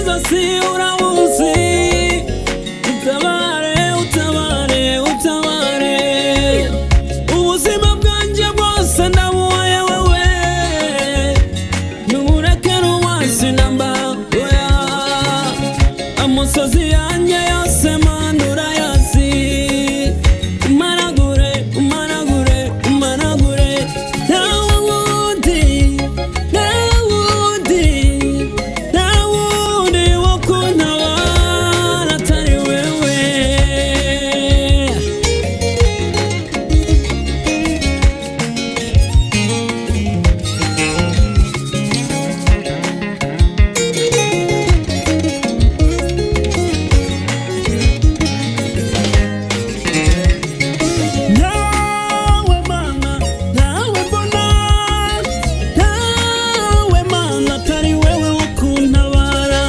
wasi urawuzi utabare utabare utabare ubuzima bwanjye bwose ndabuhaye wowe ntureke ruwasi namba oya amusozi yanjye yose mana urayazi umaragure umaragure umaragure ntawe wundi ntawe wundi ntawe wundi wo kuntabara atari wewe nawe mana nawe mbona nawe mana atari wewe wo kuntabara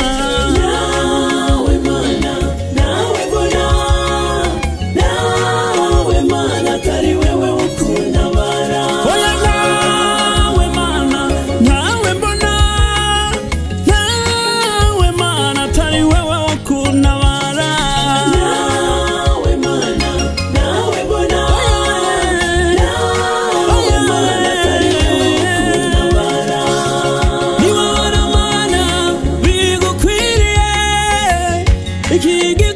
nawe mana nawe mbona nawe mana atari wewe wo kuntabara oya nawe mana nawe mbona nawe mana atari wewe wo kuntabara nawe mana nawe mbona nawe mana atari wewe wo kuntabara niba waramana bigukwiriye iki